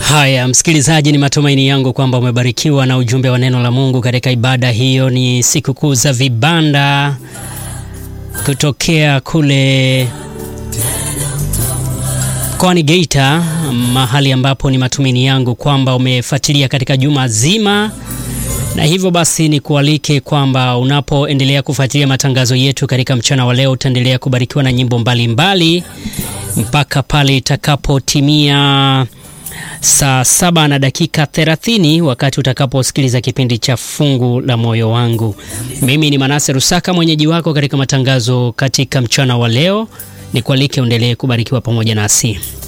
Haya, msikilizaji, ni matumaini yangu kwamba umebarikiwa na ujumbe wa neno la Mungu katika ibada hiyo. Ni sikukuu za vibanda kutokea kule mkoani Geita, mahali ambapo ni matumaini yangu kwamba umefuatilia katika juma zima, na hivyo basi ni kualike kwamba unapoendelea kufuatilia matangazo yetu katika mchana wa leo utaendelea kubarikiwa na nyimbo mbalimbali mbali, mpaka pale itakapotimia saa saba na dakika 30 wakati utakaposikiliza kipindi cha fungu la moyo wangu. Mimi ni Manase Rusaka, mwenyeji wako katika matangazo katika mchana wa leo. Ni kualike uendelee kubarikiwa pamoja nasi.